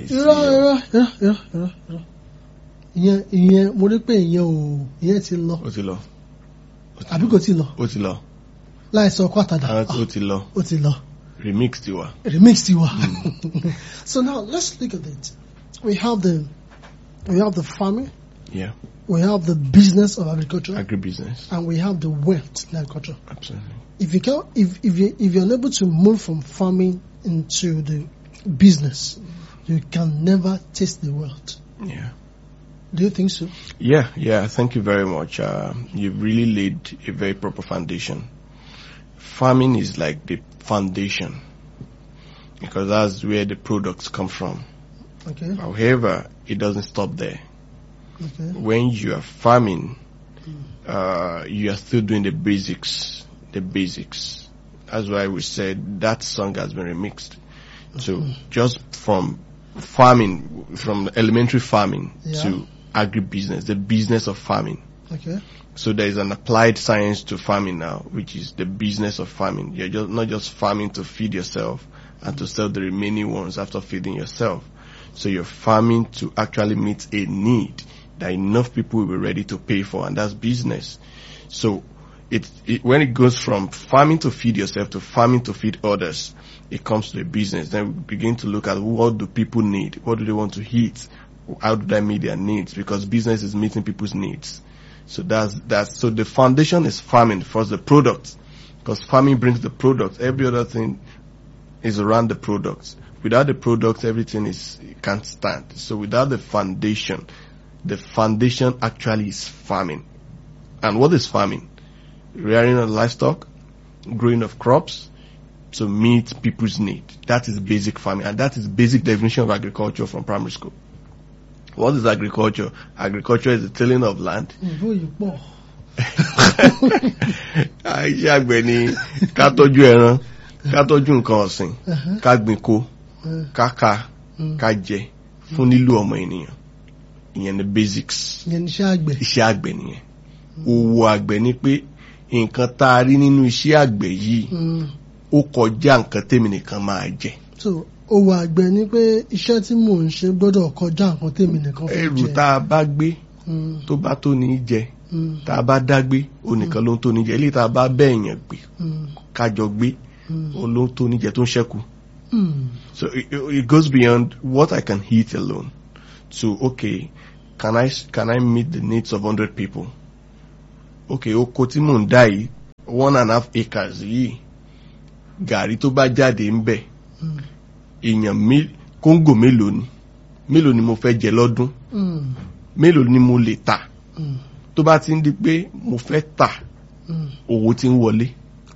irọ́ irọ́ irọ́ irọ́ irọ́ irọ́ ìyẹn ìyẹn mo rí pé ìyẹn ò ìyẹn ti lọ ó ti lọ àbí kò ti lọ ó ti lọ láìsọ ọkọ àtàdá àwọn tí ó ti lọ ó ti lọ remix ti wà. remix ti wà so now let's look at it we have the we have the farming Yeah, we have the business of agriculture agribusiness. and we have the wealth in agriculture Absolutely. if you can if if you if you're unable to move from farming into the business you can never taste the wealth Yeah. do you think so Yeah, yeah. Thank you very much. Uh, you've really laid a very proper foundation. Farming is like the foundation because that's where the products come from. okay However, it doesn't stop there. okay When you are farming, uh, you are still doing the basics, the basics. That's why we said that song has been remixed. So just from farming, from elementary farming Yeah. to agribusiness, the business of farming. okay So there is an applied science to farming now, which is the business of farming. You're just not just farming to feed yourself and to sell the remaining ones after feeding yourself. So you're farming to actually meet a need that enough people will be ready to pay for, and that's business. So it, it when it goes from farming to feed yourself to farming to feed others, it comes to a business. Then we begin to look at what do people need, what do they want to eat, how do they meet their needs? Because business is meeting people's needs. So that's that's so the foundation is farming first the product because farming brings the product. Every other thing is around the products. Without the products, everything is it can't stand. So without the foundation, the foundation actually is farming. And what is farming? Rearing of livestock, growing of crops to meet people's need. That is basic farming, and that is basic definition of agriculture from primary school. What is agriculture? Agriculture is the tilling of land. ìbò yìí pọ̀ Iṣẹ́ àgbẹ̀ ni ká tọ́jú ẹran, ká tọ́jú nǹkan ọ̀sìn, ká gbìn kó, ká ká, ká jẹ fún lílò ọmọ ènìyàn. Ìyẹn ni basics. ìyẹn ní iṣẹ́ àgbẹ̀ Iṣẹ́ àgbẹ̀ nìyẹn. Òwò àgbẹ̀ ni pé nǹkan tá a rí nínú iṣẹ́ àgbẹ̀ yìí Mm. ó kọjá nǹkan tèmi nìkan máa jẹ. so owó àgbẹ̀ ni pé iṣẹ́ tí mò ń ṣe gbọ́dọ̀ kọjá nǹkan tèmi nìkan fẹ́ Ẹrù jẹ tá a bá gbé Mm, tó bá tó ní í jẹ, mm, tá a bá dá gbé, onìkan ló ń tó ní jẹ. Eléyìí tá a bá bẹ́ẹ̀yàn gbé, mm, kájọ gbé, mm, ó ló ń tó ní jẹ tó ń ṣẹ́kù. mm. So it, it goes beyond what I can eat alone to, okay, can I, can I meet the needs of 100 people? Okay, oko tí mò ń dá yìí, one and a half acres yìí, gàrí tó bá jáde ń bẹ̀, Mm. èèyàn mé- kóńgò mélòó ni? Mélòó ni mo fẹ́ jẹ lọ́dún? Mm, Mélòó ni mo lè tà? mm, Tó bá ti ń di pé mo fẹ́ tà, mm. owó ti ń wọlé.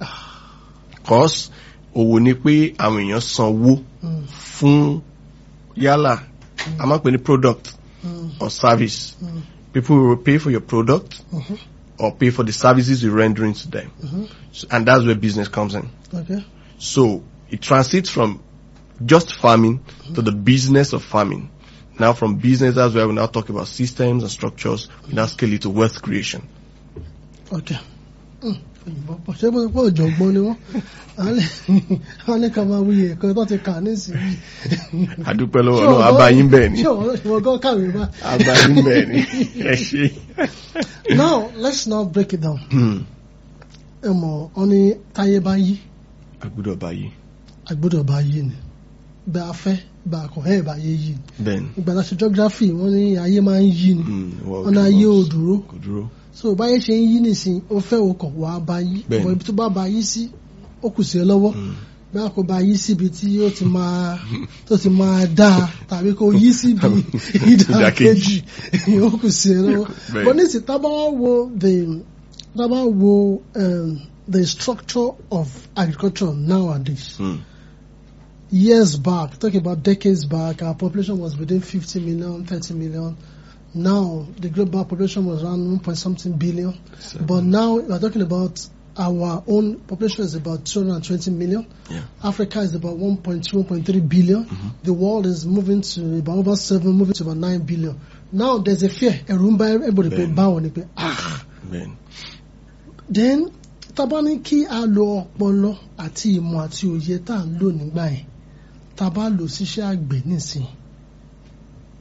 Cause òwò ni pé àwọn èèyàn sanwó Mm, fún yálà a máa ń pè ní product mm, or service. mm, People will pay for your product mhm, or pay for the services you're rendering to them. mhm. So- and that's where business comes in. okay So it transits from just farming to the business of farming. Now from business, that's where we now talk about systems and structures. We now scale it to wealth creation. okay Mm, òyìnbó pọ̀ ṣé bó pọ̀ ọ̀jọ̀gbọ́n ni wọ́n wọ́n ní ká máa wuyè ẹ̀kọ́ tó ti kà nísìnyí. Adúpẹ́ lọ́wọ́ náà, abayín bẹ́ẹ̀ ni. ṣé wọ́n ṣe wọ́n gán kàwé bá. Abayín bẹ́ẹ̀ ni. Ẹ ṣé. now let's now break it down. Hmm. ẹ mọ̀ ọ́ ní táyé bá yí Agbọ́dọ̀ báyìí. àgbọ́dọ̀ bá yí ni bá a fẹ́ bá a kọ̀ ẹ́ bá yé yí ni. Bẹ́ẹ̀ni. ìgbà tá a ṣe geography wọ́n ní ayé máa ń yí ni Hmm. Well, wọ́n ní ayé ò dúró Kò dúró. so báyé ṣe ń yí nìsín ó fẹ́ o kọ̀ wá bá yí Bẹ́ẹ̀ni. ọmọ ibi tó bá bá yí sí ó kù sí ẹ lọ́wọ́ Hmm. bí a kò bá yí síbi tí ó ti máa tó ti máa dáa tàbí kò yí síbi ìdàkejì ó kù sí ẹ lọ́wọ́ Bẹ́ẹ̀ni. but nísìnyí tá a bá wá wo the tá a bá wo um, the structure of agriculture nowadays Hmm. years back, talking about decades back, our population was within 50 million, 30 million. Now, the global population was around 1 point something billion. But now, we're talking about our own population is about 220 million. Yeah. Africa is about 1.2, 1.3 billion. The world is moving to about over 7, moving to about 9 billion. Now, there's a fear. ẹ̀rù ń bá everybody pé Bẹ́ẹ̀ni. báwo ni pé ah Bẹ́ẹ̀ni. then tábà ní kí a lo ọpọlọ àti ìmọ̀ àti òye tá à ń lò nígbà yẹn tábà lò síṣẹ́ àgbẹ̀ nísìn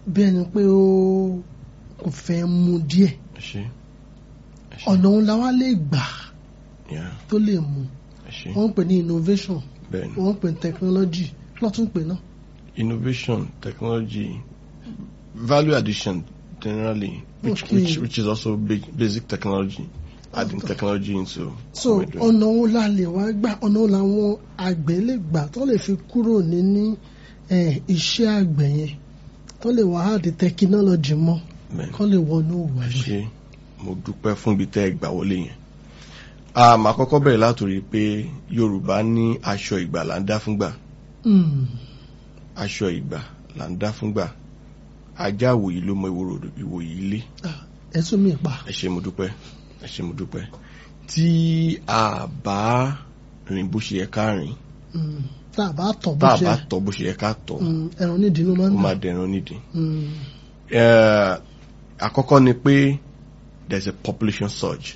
bí ẹni pé ó kò fẹ́ mu díẹ̀ ẹ ṣe ẹ ṣe ọ̀nà òun la wá lè gbà yeah, tó lè mu ẹ ṣe wọ́n ń pè ní innovation bẹ́ẹ̀ ni wọ́n ń pè ní technology kí ló tún pè náà innovation technology value addition generally which Okay. which which is also big, basic technology adding technology into so what we're doing. ọ̀nà òun la lè wá gbà ọ̀nà òun làwọn àgbẹ̀ lè gbà tó lè fi kúrò níní eh, iṣẹ́ àgbẹ̀ yẹn tó lè wá àdì technology mọ́ Bẹ́ẹ̀ ni. kó lè wọnú òwò ẹ àgbẹ̀. ṣe mo dúpẹ́ fún ibi tẹ́ ẹ gbà wọlé yẹn a máa kọ́kọ́ bẹ̀rẹ̀ látòrí pé Yorùbá ní aṣọ ìgbà là ń dá fúngbà Mm. aṣọ ìgbà là ń dá fúngbà ajá àwòyí ló mọ ìwòrò ìwòyí ilé Ah, ẹ tún mi pa ẹ ṣé mo dúpẹ́ ẹ ṣé mo dúpẹ́ tí a bá rìn bó ṣe yẹ ká rìn Mm. tá a bá tọ̀ bó tá a ṣe bá tọ̀ bó ṣe yẹ ká tọ̀ Mm, ẹran nídìí ló máa ó ń máa dà dẹran nídìí. Mm. Eh, àkọ́kọ́ ni pé there's a population surge.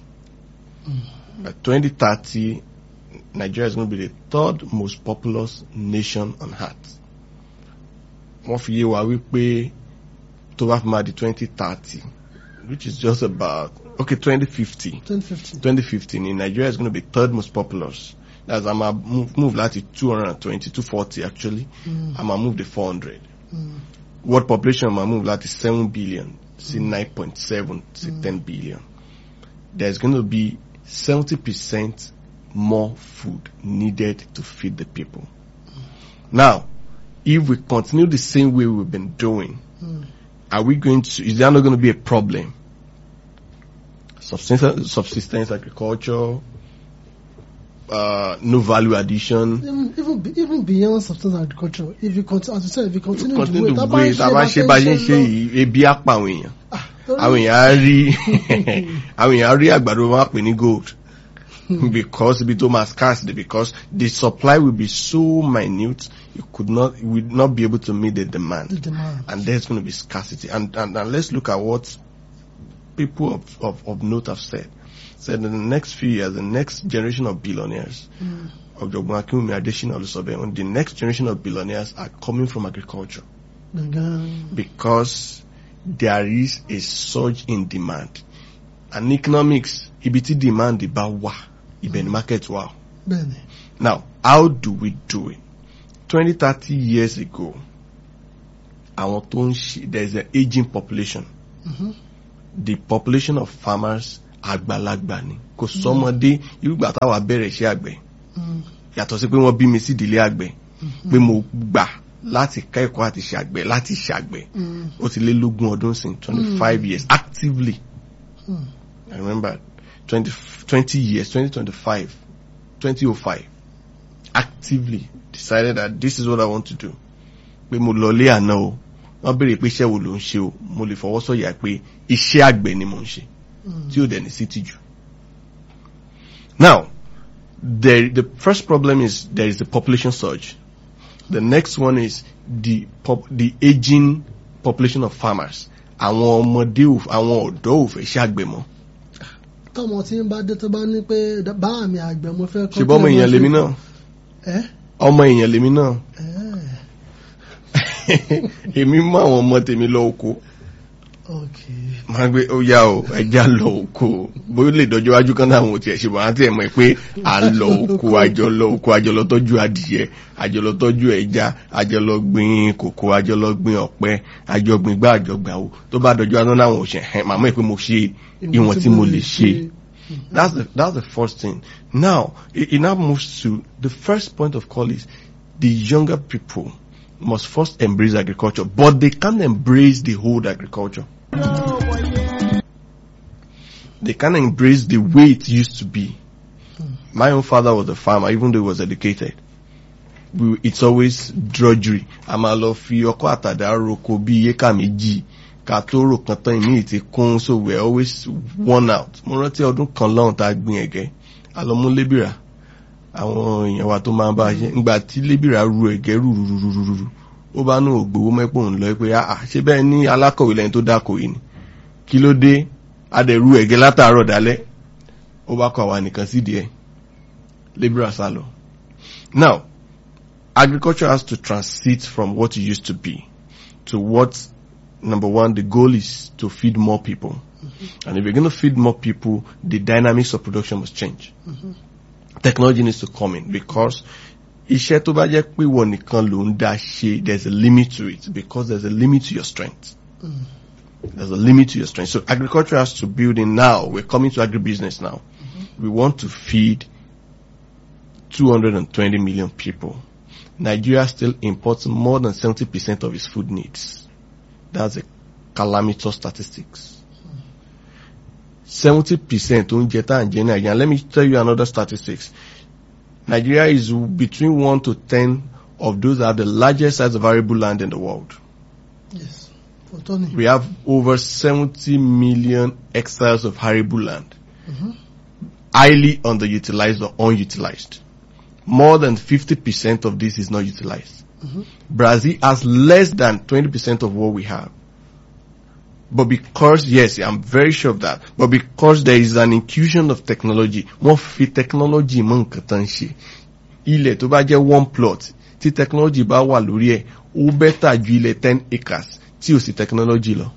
By 2030, Nigeria is going to be the third most populous nation on earth. Wọ́n fi yé wa wípé tó bá fi máa di 2030, which is just about, okay, 2050. 2015 2050 ni Nigeria is going to be third most populous. That's I'm a move, move láti 220, 240 actually. Mm. I'm a move the 400 Mm. world population ma move láti seven billion sí nine point seven sí ten billion there's going to be seventy percent more food needed to feed the people now if we continue the same way we've been doing Mm. are we going to is there not going to be a problem subsistence, subsistence agriculture uh, no value addition even even be- even beyond substance agriculture if you continue as you said if you continue, continue the the way way tá a bá ṣe bá ṣe ń ṣe lọ- yìí ebi á pa àwọn èèyàn Ah, torí- àwọn èèyàn á rí àwọn èèyàn á rí àgbàdo wọn á pè ní gold because ibi tó máa scarce because the supply will be so minute you could not you will not be able to meet the the demand demand and there's going to be scarcity and, and and let's look at what people of, of, of note have said said in the next few years the next generation of billionaires Mm. Ọ̀jọ̀gbọ́n Akínwùmí Adésínà Olúṣọ̀bẹ̀ the next generation of billionaires are coming from agriculture gbọ̀ngàn because there is a surge in demand. And economics, ibi tí demand bá wà, ibẹ̀ ni market wà. bẹ́ẹ̀ ni Now, how do we do it? 20, 30 years ago, àwọn tó ń ṣe, there is an aging population. Mhm. The population of farmers àgbàlagbà ni. Kò sọ́mọdé irúgbà táwa bẹ̀rẹ̀ iṣẹ́ àgbẹ̀. Mm. Yàtọ̀ sí pé wọ́n bí mi sí ìdílé àgbẹ̀. Pé mo gbà láti kẹ́kọ̀ọ́ àti ṣàgbẹ̀ láti ṣàgbẹ̀. Mm. ó ti lé lógún ọdún sí twenty five years actively Mm. I remember 20, 20 years 2025 2005 actively decided that this is what I want to do pé mo lọ lé àná o wọ́n béèrè pé iṣẹ́ wo ló ń ṣe o mo lè fọwọ́ sọ̀yà pé iṣẹ́ àgbẹ̀ ni mo ń ṣe Mm. tí ó dẹ̀ ní sí tìjú. Now, the the first problem is there is the population surge. The next one is the pop, the aging population of farmers. Àwọn ọmọdé ò àwọn ọ̀dọ́ ò fẹ́ ṣàgbẹ̀ mọ́. tọmọ tí ń bá dé tó bá ní pé bá àmì àgbẹ̀ mo fẹ́ kọ́ Ṣé bọ́ ọmọ èèyàn lèmi náà? ẹ́ Ọmọ èèyàn lèmi náà. ẹ́ Èmi mú àwọn ọmọ tèmi lọ oko. ok Máa gbé ó yá o, ẹja lọ oko. Bóyá ó lè dọjọ́ iwájú kan náà àwọn ò tiẹ̀ ṣe bọ̀ àti ẹ̀ mọ̀ pé à ń lọ oko, àjọ lọ oko, àjọ lọ tọ́jú adìyẹ, àjọ lọ tọ́jú ẹja, àjọ lọ gbin kòkó, àjọ lọ gbin ọ̀pẹ, àjọ gbin gbá àjọ gbà o. Tó bá dọjọ́ iwájú náà àwọn ò ṣe ẹ̀ màmá ẹ̀ pé mo ṣe ìwọ̀n tí mo lè ṣe. That's the that's the first thing. Now it, it now moves to the first point of call is the younger people must first embrace agriculture, but they can't embrace the whole agriculture. They can't embrace the way it used to be. My own father was a farmer, even though he was educated. We, it's always drudgery. A máa lọ fi ọkọ́ àtàdá roko bí éka méjì ká tó rò kan tán ìmí ti kún so we are always worn out. Mo rántí ọdún kan lọ́hùn tá a gbin ẹ̀gẹ́. A lọ mú lébìrà. Àwọn èèyàn wa tó máa ń bá a ṣe. Ngbà tí lébìrà ru ẹ̀gẹ́ rúrúrúrúrú. Ó bá nù ògbówó mẹ́pọ̀ ń lọ pé àà ṣé bẹ́ẹ̀ ní alákọ̀wé lẹ́yìn tó dákọ̀ yìí ni. Kí ló dé? A dẹ̀ ru ẹ̀gẹ́ látàárọ̀ dálẹ́. Ó bá kọ àwa nìkan sídìí ẹ̀. Lébìrà sá lọ. Now, agriculture has to transit from what it used to be to what number one, the goal is to feed more people. And if you're going to feed more people, the dynamics of production must change. Technology needs to come in because iṣẹ́ tó bá jẹ́ pé wọ́n nìkan ló ń dá ṣe, there's a limit to it because there's a limit to your strength. There's a limit to your strength. So agriculture has to build in now. We're coming to agribusiness now. We want to feed 220 million people. Nigeria still imports more than 70% of its food needs. That's a calamitous statistics. 70% oúnjẹ tá à ń jẹ ní Nigeria. Let me tell you another statistics. Nigeria is between 1 to 10 of those that have the largest size of arable land in the world. Yes. For Tony. We have over 70 million hectares of arable land. Highly underutilized or unutilized. More than 50% of this is not utilized. Brazil has less than 20% of what we have. But because, yes, I'm very sure of that, but because there is an infusion of technology, wọ́n fi technology mọ́ nǹkan tán ṣe. Ilẹ̀ tó bá jẹ́ one plot, tí technology bá wà lórí ẹ̀, ó bẹ́tà ju ilẹ̀ ten acres tí ò sí technology lọ.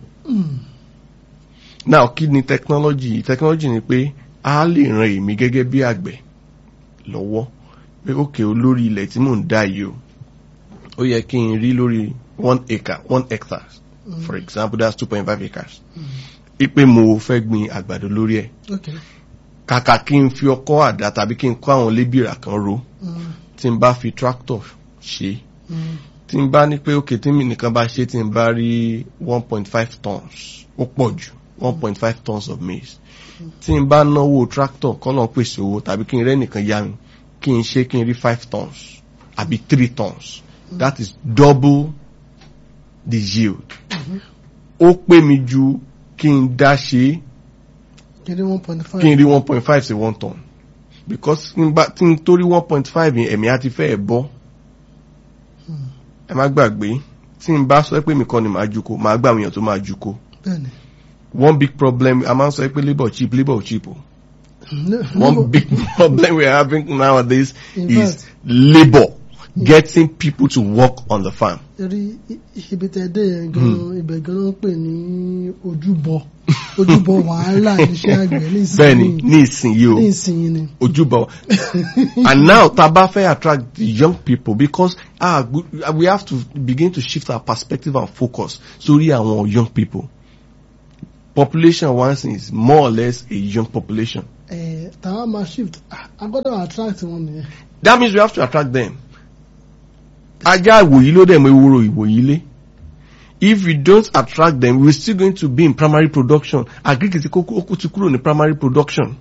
Now, kí ni technology? Technology ni pé a lè ran èmi gẹ́gẹ́ bí àgbẹ̀ lọ́wọ́ pé ókè olórí ilẹ̀ tí mò ń dá yìí o. Ó yẹ kí n rí lórí one acre, one hectare. For example, that's two point five acres. Ipe mo fẹ́ gbin àgbàdo lórí ẹ̀. Okay. Kàkà kí n fi ọkọ́ àdá tàbí kí n kọ́ àwọn lébìrà kan ro. Mm. Tí n bá fi tractor ṣe. Mm. Tí n bá ní pé òkè tí mi nìkan bá ṣe tí n bá rí one point five tons. Ó pọ̀ jù one point five tons of maize. Tí n bá náwó tractor kọ́nà pèsè owó tàbí kí n rẹ́ nìkan yá mi. Kí n ṣe kí n rí five tons àbí three tons. That is double the yield. Ó pè mí ju kí n dá ṣe é Kí ni one point five? kí n rí one point five sí one ton because tí n bá tí n torí one point five yẹn ẹ̀mí á ti fẹ́ ẹ̀ bọ́ ẹ má gbàgbé tí n bá sọ pé mi kọ́ ni màá juko màá gbà àwọn èèyàn tó máa juko Bẹ́ẹ̀ni. one big problem a máa ń sọ pé labour cheap labour cheap o No- one no- big problem we are having nowadays In is fact- labour getting people to work on the farm. Torí i- ibi tẹ́ dé yẹn gan ibẹ̀ gan ló ń pè ní ojúbọ ojúbọ wàhálà iṣẹ́ àgbẹ̀ ní bẹ́ẹ̀ni ìsinyìí ní ìsinyìí o. ní ìsinyìí ni. ojúbọ and now taba fẹ́ attract the young people because ah we have to begin to shift our perspective and focus sórí àwọn young people population once is more or less a young population Ẹ̀ tàwọn máa shift ah, a gbọ́dọ̀ attract wọn nìyẹn. that means we have to attract them ajá ìwòyí ló dẹ̀ mọ ewúro ìwòyí lé if we don't attract them we're still going to be in primary production agric ti kókó ó ti kúrò ní primary production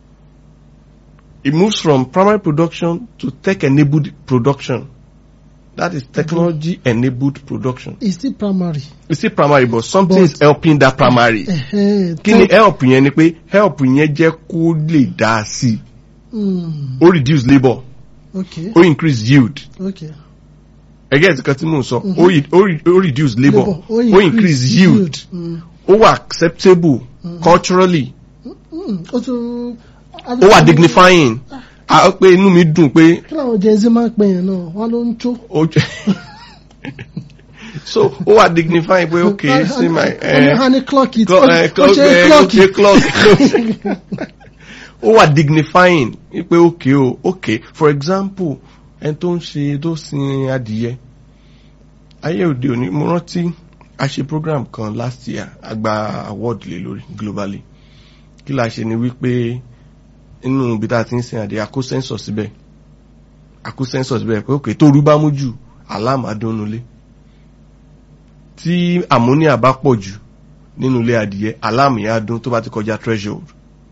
it moves from primary production to tech enabled production that is technology enabled production It's still primary. it's still primary but something But- is helping that primary Ẹ̀hẹ́n, kí ni tech- help yẹn ni pé help yẹn jẹ́ kó lè dá sí i Mm, ó reduce labour okay ó increase yield okay. ẹgẹ́ ìsìnkan tí mò ń sọ ó re- ó re- ó reduce labour Labour, ó increase yield Mm, ó wà acceptable culturally mm, ó tún. ó wà dignifying a ó pé inú mi dùn pé Kí làwọn Gen Z máa ń pè yẹn náà? Wọ́n ló ń tó. ó jẹ́ so ó wà dignifying pé okay see my eh, Honey clock it. clock Ó eh, ó clock ṣe eh, clock okay it. clock ó wà dignifying pé okay o okay for example ẹni tó ń ṣe tó sin adìyẹ ayé òde òní mo rántí a ṣe program kan last year a gba award lé lórí globally kí la ṣe ni wípé inú ibi tá a ti ń sin adìyẹ a kó sensor síbẹ̀ a kó sensor síbẹ̀ pé okay tó rú bá mú jù alarm adónulé tí ammonia bá pọ̀ jù nínú ilé adìyẹ alarm yẹn á dún tó bá ti kọjá threshold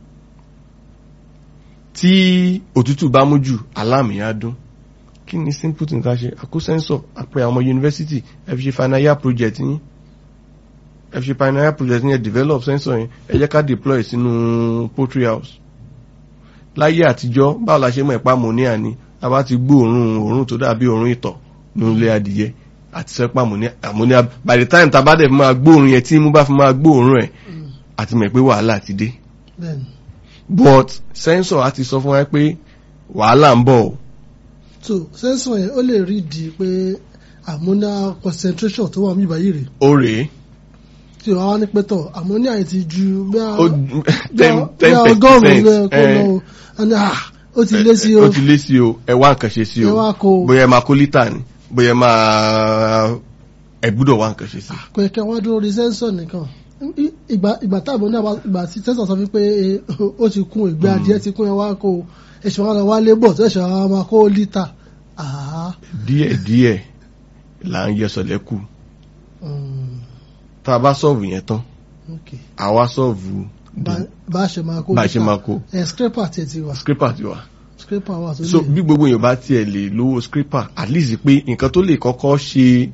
tí òtútù bá mú jù alarm yẹn á dún kí ni simple thing ká ṣe àkó sensor àpẹ àwọn ọmọ yunifásitì ẹ fi ṣe final year project yín ẹ fi ṣe final year project yín ẹ develop sensor yẹn ẹ jẹ́ ká deploy sínú poultry house láyé àtijọ́ báwo la ṣe mọ̀ ẹ̀pá ammonia ni a bá ti gbọ́ òórùn òórùn tó dàbí òórùn ìtọ̀ nínú ilé adìyẹ àti sẹ́pà ammonia ammonia by the time tá a bá dẹ̀ fi máa gbóòórùn yẹn tí imú bá fi máa gbóòórùn ẹ̀ àti mọ̀ pé wàhálà ti dé Bẹ́ẹ̀ni. but sensor á ti sọ fún wa pé wàhálà ń bọ̀ o So sensor yẹn ó lè rí di pé ammonia concentration tó wà ní ìbáyìí rè. ó rèé tí wàá wá ní pẹ́tọ̀ àmọ́ ní àyè ti ju bí a ó bí ten a- bí ten a ọgọ́rùn-ún ló yẹ percent kó lọ o ẹni à ó ti lé sí o ó ti lé sí o ẹ wá nǹkan ṣe sí ẹ o wá kó o bóyá ẹ máa kó lítà ni bóyá ẹ máa ẹ gbúdọ̀ wá nǹkan ṣe sí. kò yẹ kí wọ́n dúró rí sẹ́ńsọ̀ nìkan I- ìgbà ìgbà táàbọ̀ náà wá- ìgbà tí sẹ́ńsọ̀ sọ wípé eh, ó ti kún ìgbé adìẹ ti kún ẹ wá kó o ẹ̀ṣẹ̀ wọn lọ wá lébọ̀ tó ẹ̀ṣẹ̀ wọn máa kó lítà àá díẹ̀ díẹ̀ là ń yẹ sọ̀lẹ́kù mm, tá a bá sọ̀ọ̀vù yẹn tán ok àwa sọ̀ọ̀vù Bá- bá a ṣe máa kó bá a ṣe máa kó ẹ̀ scraper tiẹ̀ ti wà scraper ti wà. scraper wà tó so lè bí gbogbo èèyàn bá tiẹ̀ lè lówó scraper at least pé nǹkan tó lè kọ́kọ́ ṣe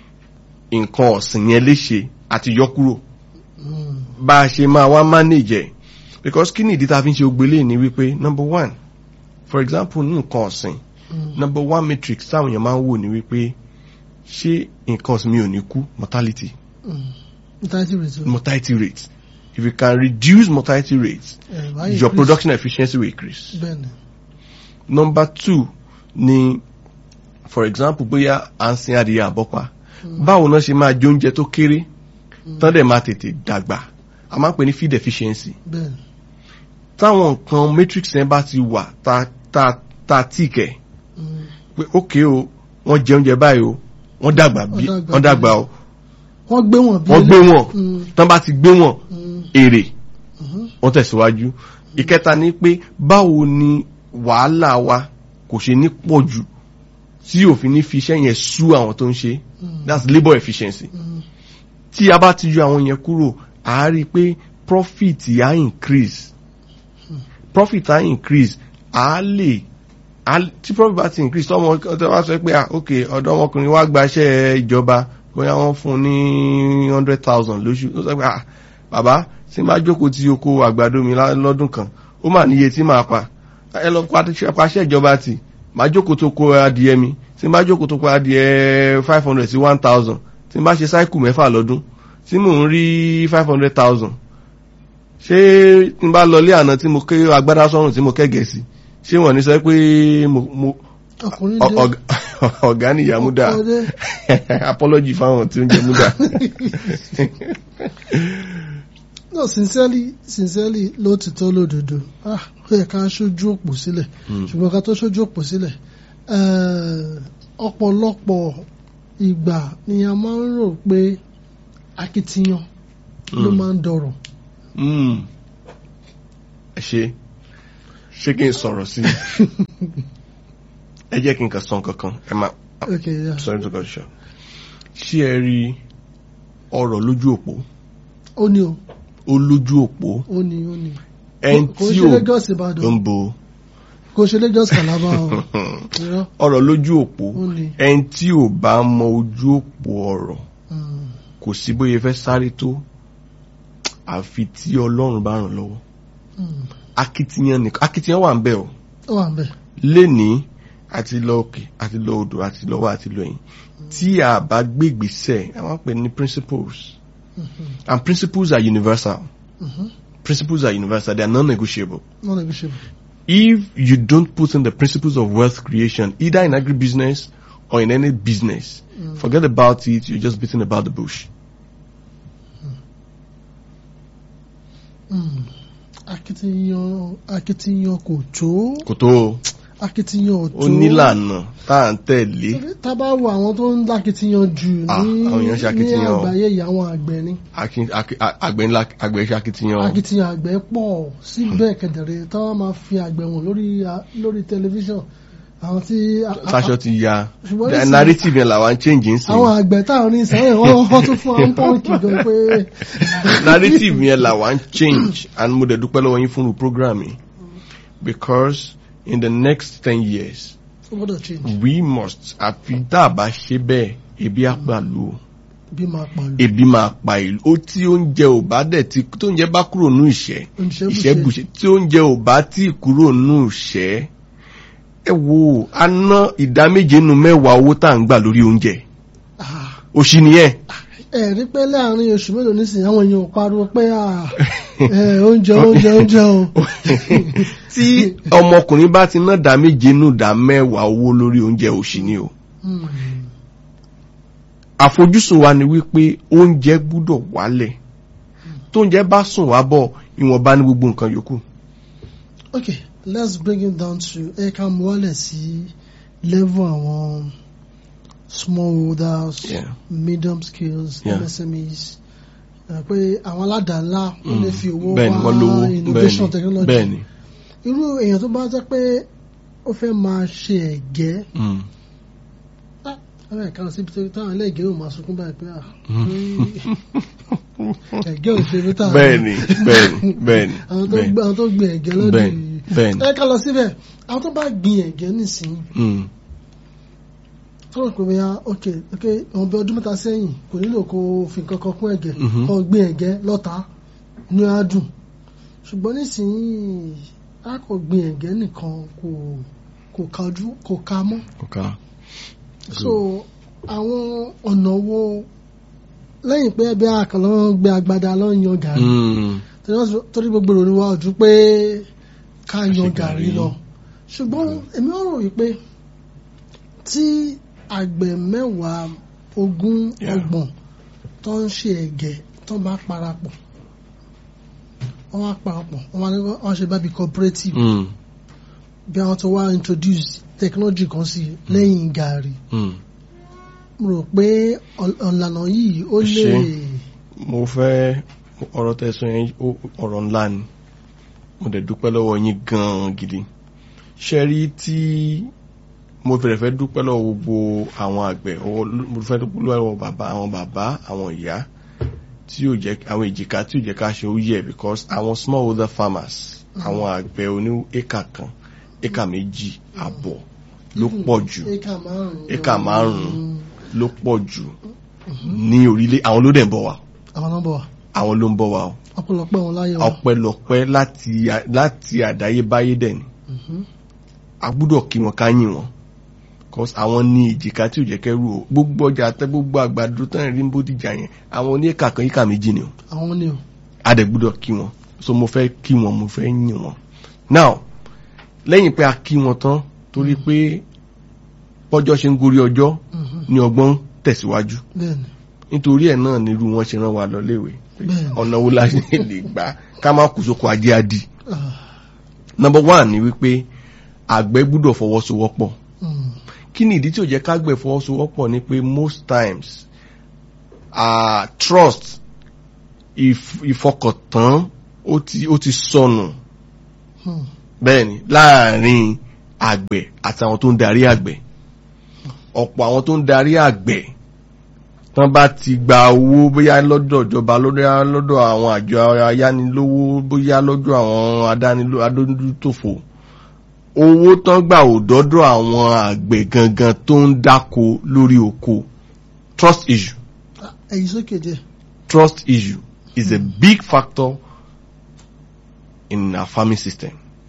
nǹkan ọ̀sìn yẹn léṣe àti yọ kúrò Mm, bá a ṣe máa wá manage ẹ̀ because kí ni ìdí tá a fi ń ṣe ogbélé ni wípé number one for example ní nǹkan ọ̀sìn mm, number one matrix táwọn èèyàn máa ń wò ní wípé ṣé nǹkan ọ̀sìn mi ò ní kú mortality mm. Mortality rate o. mortality rate if you can reduce mortality rate Eh, why your increase? production efficiency will increase. bẹ́ẹ̀ni number two ni for example bóyá à ń sin adìyẹ àbọ́pa Mm. báwo náà ṣe máa jẹ oúnjẹ tó kéré Mm. tán dẹ̀ máa tètè dàgbà a máa ń pè ní feed efficiency bẹ́ẹ̀ni táwọn nǹkan matrix yẹn bá ti wà ta ta ta tíkẹ̀ Mm, pé ókè o wọ́n jẹ oúnjẹ báyìí o wọ́n dàgbà bí Wọ́n dàgbà wọ́n dàgbà o wọ́n gbé wọn bí wọ́n gbé wọn Mm, tán bá ti gbé wọn mm, èrè mhm. wọ́n tẹ̀síwájú ìkẹta ni pé báwo ni wàhálà wa kò ṣe ní pọ̀ jù tí òfin ní fi iṣẹ́ yẹn sú àwọn tó ń ṣe Mm, that's labour efficiency mm, tí a bá ti yọ àwọn yẹn kúrò a rí i pé profit á increase profit á increase a lè a- tí profit bá ti increase tọ́mọ tó wá sọ pé ah ok ọ̀dọ́ ọmọkùnrin wa gbaṣẹ́ ìjọba bóyá wọ́n fún un ní hundred thousand lóṣù ó sọ pé ah bàbá tí n bá jókòó tí oko àgbàdo mi lá- lọ́dún kan ó mà níye tí màá pa ẹ lọ paṣẹ ìjọba tì màá jókòó tó kó adìẹ mi tí n bá jókòó tó kó adìẹ five hundred sí one thousand tí n bá ṣe sáìkù mẹ́fà lọ́dún tí mò ń rí five hundred thousand ṣé tí n bá lọ ilé àná tí mo ké agbádá sọ́run tí mo kẹ́gẹ̀ẹ́ sí ṣé wọ́n ní sọ pé mo mo ọkùnrin ọ- dé ọ̀gá- ọ̀gá nìyá múdà ọkọ dé. apology fáwọn tí ó ń jẹ múdà. no sincerely sincerely lótìtọ́ lódodo ah ó yẹ ká ṣojú òpó sílẹ̀ Mm. ṣùgbọ́n ká tó ṣojú òpó sílẹ̀ eh, ọ̀pọ̀lọpọ̀ ìgbà ni a máa ń rò pé akitiyan ló Mm. máa ń dọ̀rọ̀ Mm. ẹ ṣe ṣé kí n sọ̀rọ̀ sí i ẹ jẹ́ kí n kàn sọ nǹkan kan ẹ máa ok yeah. sorry to cut you short ṣé ẹ rí ọ̀rọ̀ lójú òpó ó ní o ó lójú òpó ó ní ó ní ẹni kò tí ṣe ò Lagos ń Ìbàdàn bo kò ṣe Lagos Calabar o irọ́ ọ̀rọ̀ lójú òpó ó ní ẹni tí ò bá mọ ojú òpó ọ̀rọ̀ mm, kò sí bóyá fẹ́ sáré tó àfi tí ọlọ́run bá ràn lọ́wọ́ mm. akitiyan nìkan akitiyan wà ń bẹ̀ o ó wà ń bẹ̀ lénìí àti lọ òkè àti lọ odò àti lọ́wọ́ àti lọ ẹ̀yìn tí a bá gbé ìgbésẹ̀ a máa ń pè ní principles Mhm, and principles are universal mhm. principles are universal they are non-negotiable non-negotiable if you don't put in the principles of wealth creation either in agribusiness or in any business Mm. forget about it you're just beating about the bush Mm. akitiyan akitiyan kò tó kò tó o. akitiyan ò tó ó nílànà tá à ń tẹ̀lé tá a bá wo àwọn tó ń lákitiyan jù Ah, ní àwọn èèyàn ṣe ní akitiyan o. àgbáyé yìí àwọn àgbẹ̀ ni Akin- aki- a- àgbẹ̀ ńlá àgbẹ̀ iṣẹ́ akitiyan o. akitiyan àgbẹ̀ pọ̀ síbẹ̀ kẹ̀dẹ̀rẹ̀ táwọn máa fi àgbẹ̀ wọn lórí a- lórí tẹlifíṣàn àwọn tí a- a- sáṣọ ti ya ṣùgbọ́n The nísìnyí- narrative yẹn làwa ń change ń àwọn sìn àgbẹ̀ táwọn ní ìsẹ́yìn wọ́n wọ́n tún fún àwọn pọ́ǹkì gan pé narrative yẹn làwa ń change and mo dẹ̀ dúpẹ́ lọ́wọ́ yín fún un program yìí because in the next ten years ó gbọ́dọ̀ change we must àfi tá a bá ṣe bẹ́ẹ̀ ebi á pàlú o bí máa pàlù ebi máa pa ìlú ó tí oúnjẹ ò bá dẹ̀ tí tó oúnjẹ bá kúrò nù ìṣẹ́ ìṣẹ́ oníṣẹ́bùṣe bùṣẹ́ tí oúnjẹ ò bá tí kúrò nù ìṣẹ́ ẹ wo a ná ìdá méje nínú mẹ́wàá owó tá à ń gbà lórí oúnjẹ òṣì nìyẹn ẹ̀rí pé láàrin oṣù mélòó nísìnyí àwọn èèyàn ò pariwo pé ah, eh, oúnjẹ oúnjẹ oúnjẹ o tí ọmọkùnrin bá ti ná ìdá méje nínú ìdá mẹ́wàá owó lórí oúnjẹ òṣì ni o Mm. àfojúsùn wa ni wípé oúnjẹ gbúdọ̀ wálẹ̀ tó ń jẹ́ bá sùn wá bọ̀ ìwọ̀nba ní gbogbo nǹkan yòókù. okay let's bring it down to ẹ ká mú wálẹ̀ sí level àwọn smallholders Yeah. medium scales Yeah. MSMEs ẹ pé àwọn aládàá-ńlá wọ́n lè fi owó bẹ́ẹ̀ni wọ́n lówó wá innovation bẹ́ẹ̀ni technology bẹ́ẹ̀ni. irú èèyàn tó bá jẹ́ pé ó fẹ́ máa ṣe ẹ̀gẹ́ Mm. ẹ̀rọ ìkànnì síbi tó táwọn ẹlẹ́gẹ̀ẹ́ ò máa sunkún báyìí pé ah ẹ̀gẹ́ ò ṣe mí tà bẹ́ẹ̀ni bẹ́ẹ̀ni bẹ́ẹ̀ni àwọn tó bẹ́ẹ̀ni gbé àwọn tó gbin ẹ̀gẹ́ lọ́dún bẹ́ẹ̀ni yìí bẹ́ẹ̀ni. ẹ ká lọ síbẹ̀ àwọn tó bá gbin ẹ̀gẹ́ nísìnyí Mm. tọ́wọ́ pé bóyá ok ok àwọn bí ọdún mẹ́ta sẹ́yìn kò nílò kó fi nǹkan kan kún ẹ̀gẹ́ Mhm. kó gbin ẹ̀gẹ́ lọ́ta ní adùn ṣùgbọ́n nísìnyí a kò gbin ẹ̀gẹ́ nìkan kò kò kájú kò ká mọ́ Okay. so àwọn ọ̀nà wo lẹ́yìn pé ẹbí àkànlọ́ gbé agbada lọ́ ń yan gàrí Mm. torí wọ́n sọ- torí gbogbo ìròyìn wa ojú pé ká ṣe yan gàrí. gàrí lọ ṣùgbọ́n èmi ò rò wípé tí àgbẹ̀ mẹ́wàá ogún Yeah. ọgbọ̀n tó ń ṣe ẹ̀gẹ́ tó bá parapọ̀ wọ́n wá parapọ̀ wọ́n wá ní wọ́n ṣe bábí cooperative Mm. bí àwọn tó wá introduce technology kan sí lẹ́yìn gàrí Mm. mo rò pé ọ̀- ọ̀lànà yìí ó lè Ṣé. mo fẹ́ ọ̀rọ̀ tẹ̀sán yẹn ó- ọ̀rọ̀ ńlá ni mo dẹ̀ dúpẹ́ lọ́wọ́ yín gan-an gidi ṣe rí tí mo fẹ̀rẹ̀ fẹ́ dúpẹ́ lọ́wọ́ gbogbo àwọn àgbẹ̀ ọwọ́ ló- mo fẹ́ dúpẹ́ lọ́wọ́ bàbá àwọn bàbá àwọn ìyá tí yóò jẹ́ àwọn èjìká tí yóò jẹ́ ká ṣe ó yẹ because àwọn smallholder farmers àwọn àgbẹ̀ oní éka kan éka méjì àbọ̀ ló pọ̀ jù éka márùn-ún éka márùn-ún ló pọ̀ jù ní orílẹ̀ àwọn ló dẹ̀ ń bọ̀ wá àwọn nọ́mbà wa àwọn ló ń bọ̀ wá o ọ̀pọ̀lọpọ̀ wọn láyé wa. ọpẹ́lọpẹ́ láti láti àdáyébáyé dẹ̀ ni Mhm. a gbúdọ̀ kí wọn ká yìn wọn cause àwọn ní ìjìká tí ò jẹ́ kẹ́rù o gbogbo ọjà tẹ gbogbo àgbàdo tán rí ń bódìjà yẹn àwọn oníkà kan yíkà méjì ni o àwọn ni o. a dẹ̀ gbúdọ̀ kí wọn so mo fẹ́ kí wọn mo fẹ́ yìn wọn now lẹ́yìn pé a kí wọn tán torí pé bọ́jọ́ ṣe ń gorí ọjọ́ Mhm. ni ọgbọ́n ń tẹ̀síwájú bẹ́ẹ̀ni nítorí ẹ̀ náà nírú wọn ṣe rán wa lọ léwe bẹ́ẹ̀ni. ọ̀nà wo la ṣe lè gbà ká má kú sóko ajé adi Ah, number one ni wípé àgbẹ̀ gbúdọ̀ fọwọ́sowọ́pọ̀ mm, kí ni ìdí tí ò jẹ́ kágbẹ̀ fọwọ́sowọ́pọ̀ ni pé most times uh, trust ìf- ìfọkàntán ó ti ó ti sọnù mm, bẹ́ẹ̀ni láàrin àgbẹ̀ àtàwọn tó ń darí àgbẹ̀ ọ̀pọ̀ àwọn tó ń darí àgbẹ̀ tán bá ti gba owó bóyá lọ́dọ̀ ìjọba lọ́dọ̀ lọ́dọ̀ àwọn àjọ ayánilówó bóyá lọ́dọ̀ àwọn adániló adójútòfò owó tán gbà ò dọ́dọ̀ àwọn àgbẹ̀ gangan tó ń dáko lórí oko trust issue ah, ẹ̀yìn sókè díẹ̀. trust issue is a big factor in our farming system.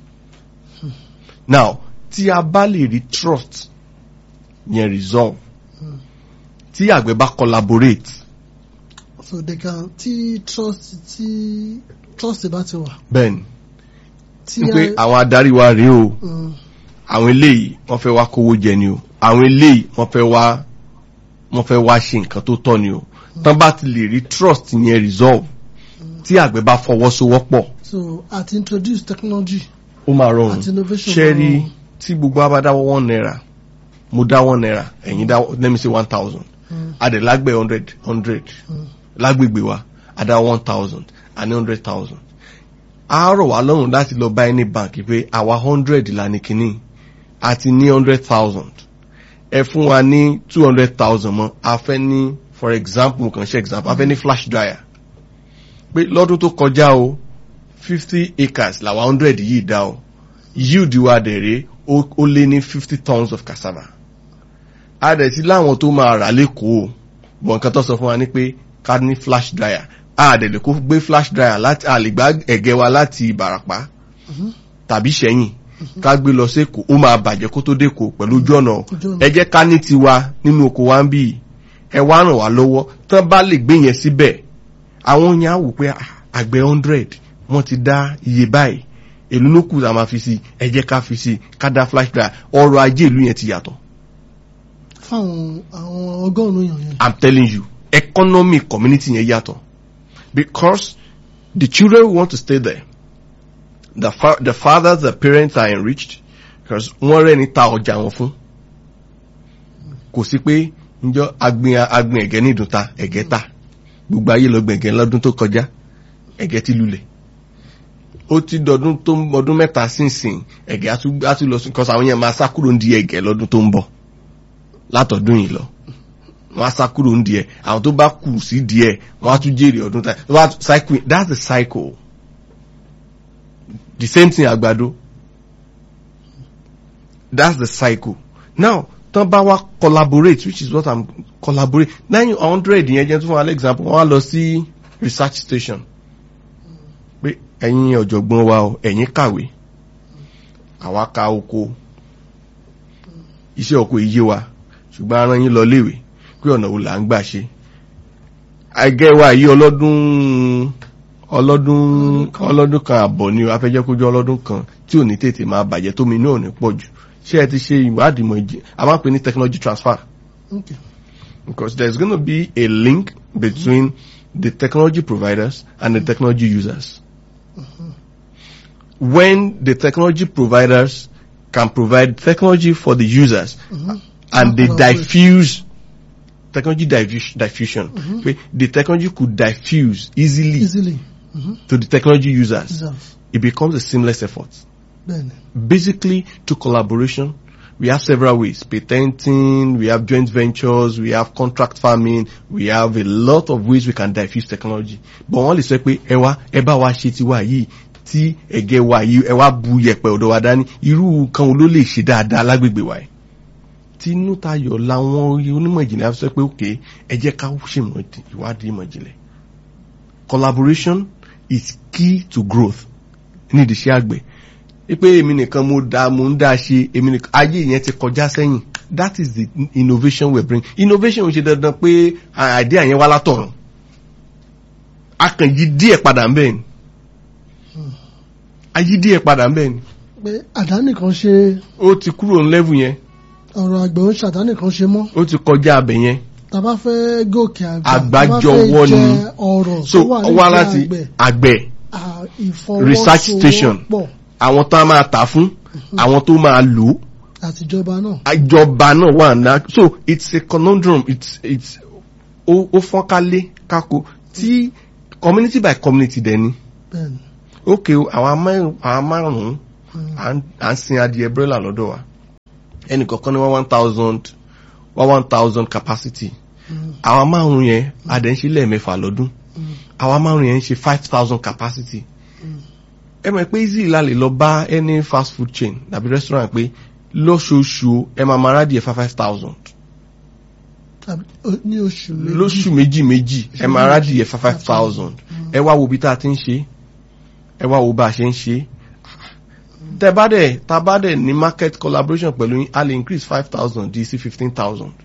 Now, tí a bá lè rí trust yẹn resolve, Hmm. tí àgbẹ̀ bá collaborate, so they can tí trust tí trust bá ti wà. bẹ́ẹ̀ni, tí wípé a- àwọn adarí wa rèé o, mm, àwọn eléyìí wọ́n fẹ́ wá kówó jẹ ni o, àwọn eléyìí wọ́n fẹ́ wá wọ́n fẹ́ wá ṣe nǹkan tó tọ́ ni o. Tán bá ti lè rí trust yẹn resolve, tí àgbẹ̀ bá fọwọ́sowọ́pọ̀, so àti introduce technology ó máa rọrùn. àti innovation. ṣe rí gan- tí gbogbo wa bá dáwọ́ one naira mo dá one naira ẹ̀yin dá let me say one thousand Mm, adẹ̀ lágbẹ̀ hundred hundred mm, lágbègbè wa adá one thousand àní hundred thousand a rọ̀ wá lọ́rùn láti lọ bá any bank pé àwa hundred là ní kínní àti ní hundred thousand ẹ fún wa ní two hundred thousand mọ́ a fẹ́ ní for example mo kàn ṣe example a fẹ́ ní flash dryer pé lọ́dún tó kọjá o fifty acres làwa hundred yìí dá o yield wa dẹ̀rẹ̀ ó ó lé ní fifty tons of cassava a dẹ̀ sí láwọn tó máa rà lẹ́kọ̀ọ́ bọ̀ nǹkan tó sọ fún wa ní pé ká ní flash dryer a dẹ̀ lè kó gbé flash dryer láti a lè gbá ẹ̀gẹ́ wa láti ìbàràpá mhm, tàbí sẹ́yìn ká gbé lọ sẹ́kọ̀ọ́ ó máa bàjẹ́ kó tó dẹ́kọ̀ọ́ pẹ̀lú ojú ọ̀nà Ojú ọ̀nà. ẹ jẹ́ ká ní tiwa nínú oko wa ń bì ẹ wá ràn wá lọ́wọ́ tán bá lè gbé yẹn síbẹ̀ àwọn yẹn á wò pé ah, àgbẹ̀ hundred wọ́n ti dá iye báyìí èlú ló kù tá a máa fi sí ẹ jẹ́ ká fi sí ká dá flash dryer ọrọ̀ ajé ìlú yẹn ti yàtọ̀ fáwọn àwọn ọgọ́rùn-ún èèyàn yẹn. I'm telling you economy community yẹn yàtọ̀ because the children want to stay there. The, fa- the fathers, the parents are enriched because wọ́n rẹ̀ ní ta ọjà wọn fún. Kò sí pé njọ́ agbin agbin ẹ̀gẹ́ ní ìdúnta ẹ̀gẹ́ ta. Gbogbo ayé lọ gbẹ̀gẹ́ lọ́dún tó kọjá. Ẹ̀gẹ́ ti lulẹ̀. Ó ti dọdún tó ń ọdún mẹ́ta sínsìn ẹ̀gẹ́ á tún á tún lọ sí kọ́sà àwọn yẹn máa sá kúrò ń di ẹ̀gẹ́ lọ́dún tó ń bọ̀. Látọ̀dún yìí lọ wọ́n á sá kúrò ń díẹ̀ àwọn tó bá kù sí díẹ̀ wọ́n á tún jèrè ọdún tá wọ́n á tún cycle that's the cycle the same thing àgbàdo that's the cycle now tán bá wá collaborate which is what i'm collaborate nine hundred yẹn jẹ́ tún fún an example wọ́n á lọ sí research station pé ẹ̀yin ọ̀jọ̀gbọ́n wa o ẹ̀yin kàwé àwa ka oko iṣẹ́ oko iye wa ṣùgbọ́n ara yín lọ léèwé pé ọ̀nà wo là ń gbà ṣe àgẹ́ wa yìí ọlọ́dún ọlọ́dún ọlọ́dún kan àbọ̀ ni a fẹ́ jẹ́ kó jẹ́ ọlọ́dún kan tí ò ní tètè máa bàjẹ́ tómi náà ní pọ̀ jù ṣé ẹ ti ṣe ìwádìí mọ̀ ìjì a máa ń pè ní technology transfer Okay. because there's going to be a link between the technology providers and the technology users. When the technology providers can provide technology for the users Mhm. and they Collaborate. diffuse technology diffus- diffusion, okay, the technology could diffuse easily Easily. Mhm. to the technology users. Deserve. It becomes a seamless effort. Bẹ́ẹ̀ni. Basically, to collaboration, we have several ways. Patenting, we have joint ventures, we have contract farming, we have a lot of ways we can diffuse technology. But wọ́n lè sọ pé ẹ wá, ẹ bá wa ṣe tiwa yìí, tí ẹ̀gẹ́ wa yìí, ẹ wá bu yẹ̀pẹ̀ ọ̀dọ̀ wa dání, irú kan wo ló lè ṣe dáadáa lágbègbè wa yìí. Tinú tayọ̀ làwọn onímọ̀ ìjìnlẹ̀ á sọ pé òkè ẹ jẹ́ ká ṣèmọ̀ ìwádìí ìmọ̀ ìjìnlẹ̀. Collaboration is key to growth ní ìdíṣẹ́ àgbẹ̀ pé èmi nìkan mo dá mo ń dá ṣe èmi nìkan ayé yẹn ti kọjá sẹ́yìn that is the innovation we bring innovation ò ṣe dandan pé idea yẹn wá látọ̀run a kàn yí díẹ̀ padà ń bẹ́ẹ̀ ni a yí díẹ̀ padà ń bẹ́ẹ̀ ni Pé àdánìkan ṣe ó ti kúrò ní level yẹn ọ̀rọ̀ àgbẹ̀ ó ṣàdánìkan ṣe mọ́. ó ti kọjá abẹ yẹn Tá bá fẹ́ gòkè àgbà. Àgbájọwọ́ tá bá fẹ́ ni. jẹ ọ̀rọ̀ so tó wà ó wá nídìí láti àgbẹ̀. àgbẹ̀ à, research station. ìfọwọ́sowọ́pọ̀ àwọn tó máa tà fún àwọn tó máa lò ó àtijọba náà. àjọba náà wà ná so it's a conundrum it's it's ó ó fọ́nkálé kákó tí community by community dẹ̀ ni Bẹ́ẹ̀ni. ok o, àwọn amẹ́- àwọn márùn-ún Mm. à ń- à ń sin adìẹ brella lọ́dọ̀ wa ẹnì kọ̀ọ̀kan ní wọ́n one thousand wọ́n one thousand capacity Mm. àwọn márùn-ún yẹn adẹ̀ ń ṣe lẹ́ẹ̀mẹ́fà lọ́dún Mm. àwọn márùn-ún yẹn ń ṣe five thousand capacity Mm. ẹ mọ̀ pé easy la lè lọ bá any fast food chain tàbí restaurant pé lóṣooṣù ẹ máa máa rádìẹ five five thousand Tàbí ó- ní oṣù méjì. lóṣù méjì méjì ẹ máa rádìẹ five five thousand ẹ wá wo bí tá a ti ń ṣe ẹ wá wo bá a ṣe ń ṣe tẹ bá dẹ̀ tá a bá dẹ̀ ní market collaboration pẹ̀lú yín a lè increase five thousand di sí fifteen thousand